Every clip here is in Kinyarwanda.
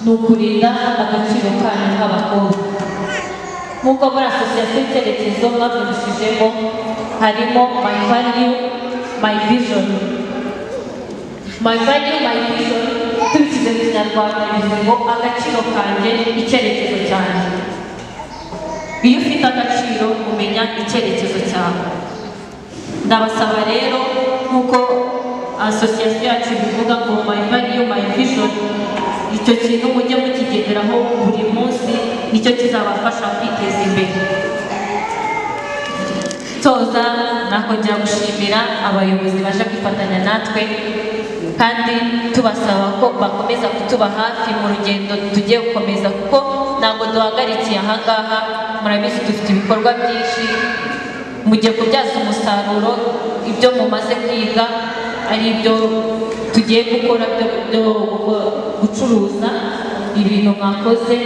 ni ukurinda agaciro kanyu nk'abakobwa nk'uko muri asosiyasiyo icyerekezo mwabyandikishijemo harimo my value my vision my value my vision tubikize mu kinyarwanda bivuze ngo agaciro kanjye icyerekezo cyanjye iyo ufite agaciro umenya icyerekezo cyawe ndabasaba rero nk'uko asosiyasiyo yacu bivuga ngo my value my vision icyo kintu mujye mukigenderaho buri munsi nicyo kizabafasha kwiteza imbere toza nakongera gushimira abayobozi baje kwifatanya natwe kandi tubasaba ko bakomeza kutuba hafi mu rugendo tugiye gukomeza kuko ntabwo duhagarikiye aha ngaha murabizi dufite ibikorwa byinshi mugiye kubyaza umusaruro ibyo mumaze kwiga ari ibyo tugiye gukora byo byo gucuruza ibintu mwakoze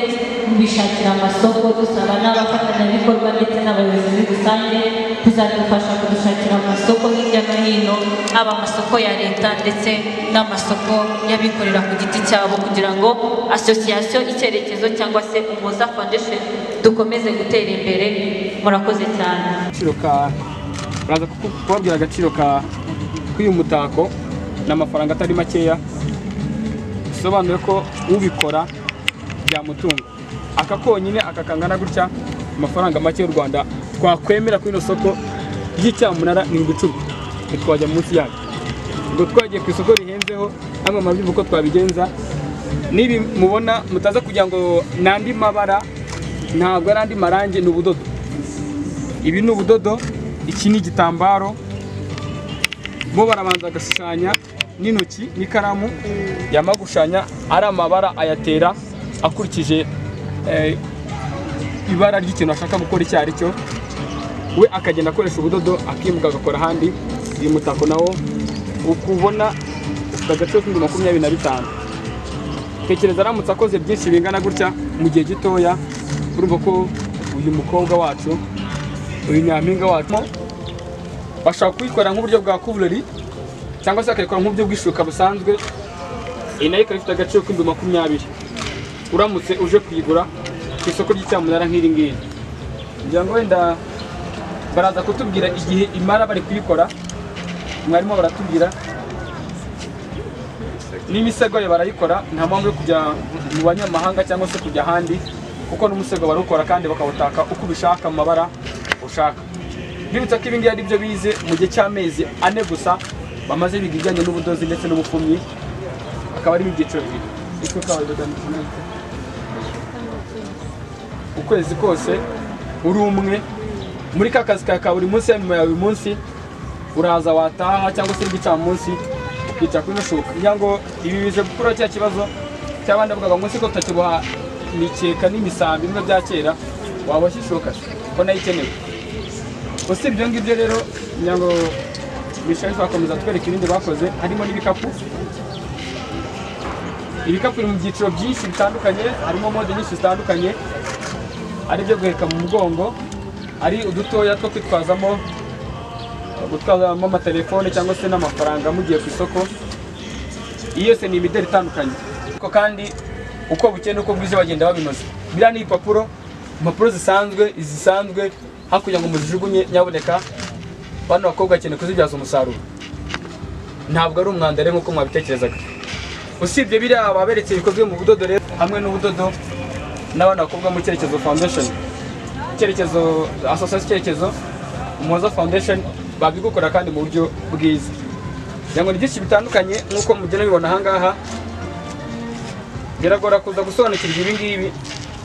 mubishakira amasoko dusaba n'abafatanyabikorwa ndetse n'abayobozi muri rusange kuzadufasha kudushakira amasoko hirya no hino haba amasoko ya leta ndetse n'amasoko y'abikorera ku giti cyabo kugira ngo asosiyasiyo icyerekezo cyangwa se umuza foundation dukomeze gutera imbere murakoze cyane agaciro ka baraza kuku- kubabwira agaciro ka k'uyu mutako ni amafaranga atari makeya bisobanuye ko ubikora byamutunga aka konyine aka kangana gutya amafaranga make y'u rwanda twakwemera kuri ino soko ry'icyamunara ni uducurwa ntitwajya munsi yaryo ubwo twagiye ku isoko rihenzeho namwe murabyumva uko twabigenza nibi mubona mutaza kugira ngo ni andi mabara ntabwo ari andi marangi ni ubudodo ibi ni ubudodo iki ni igitambaro bo barabanza bagashushanya n'intoki n'ikaramu yamara gushushanya ari amabara ayatera akurikije eh, ibara ry'ikintu ashaka gukora icyo ari cyo we akagenda akoresha ubudodo akimuka agakora ahandi uyu mutako nawo ukubona ufite agaciro k'ibihumbi makumyabiri na bitanu tekereza aramutse akoze byinshi bingana gutya mu gihe gitoya urumva ko uyu mukobwa wacu uyu nyampinga wacu bashobora kuyikora nk'uburyo bwa kuvureri cyangwa se bakayikora nk'uburyo bw'ishuka busanzwe iyi nayo ikaba ifite agaciro k'ibihumbi makumyabiri uramutse uje kuyigura ku isoko ry'icyamunara nk'iri ngiri kugira ngo wenda baraza kutubwira igihe imara bari kuyikora mwarimu baratubwira n'imisego yo barayikora nta mpamvu yo kujya mu banyamahanga cyangwa se kujya ahandi kuko n'umusego barawukora kandi bakawutaka uko ubishaka mu mabara ushaka bibutsa ko ibingibi ari byo bize mu gihe cy'amezi ane gusa bamaze biga ibijyanye n'ubudozi ndetse n'ubupfumyi akaba ari mu byiciro bibiri Icyo ukaba wabidoda ni kimwe. ukwezi kose uri umwe muri ka kazi kawe ka buri munsi ya nyuma ya buri munsi uraza wataha cyangwa se igicamunsi ukicara kuri ino shuka kugira ngo ibi bize gukura cya kibazo cy'abandi bavugaga ngo se ko tutakiboha imikeka n'imisambi bimwe bya kera waboshye ishuka ko nayo ikenewe usibye ibyo ngibyo rero kugira ngo bishari bakomeza twereka ibindi bakoze harimo n'ibikapu ibikapu biri mu byiciro byinshi bitandukanye harimo mode nyinshi zitandukanye ari ibyo guheka mu mugongo ari udutoya two kwitwazamo gutwazamo amatelefone cyangwa se n'amafaranga mugiye ku isoko iyi yose ni imideli itandukanye ariko kandi uko bukeye n'uko bwize bagenda babinoza biriya ni ibipapuro impapuro zisanzwe izisanzwe hakugira ngo muzijugunye nyaboneka bano bakobwa bakeneye kuzibyaza umusaruro ntabwo ari umwanda rero nk'uko mwabitekerezaga usibye biriya baberetse bikozwe mu budodo rero hamwe n'ubudodo n'abana bakobwa mu cyerekezo foundation icyerekezo asosiyasiyo icyerekezo umuhoza foundation babigukora kandi mu buryo bwiza kugira ngo ni byinshi bitandukanye nk'uko mugenda mubibona aha ngaha biragora kuza gusobanukirwa ibi ngibi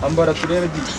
ambara turebe byinshi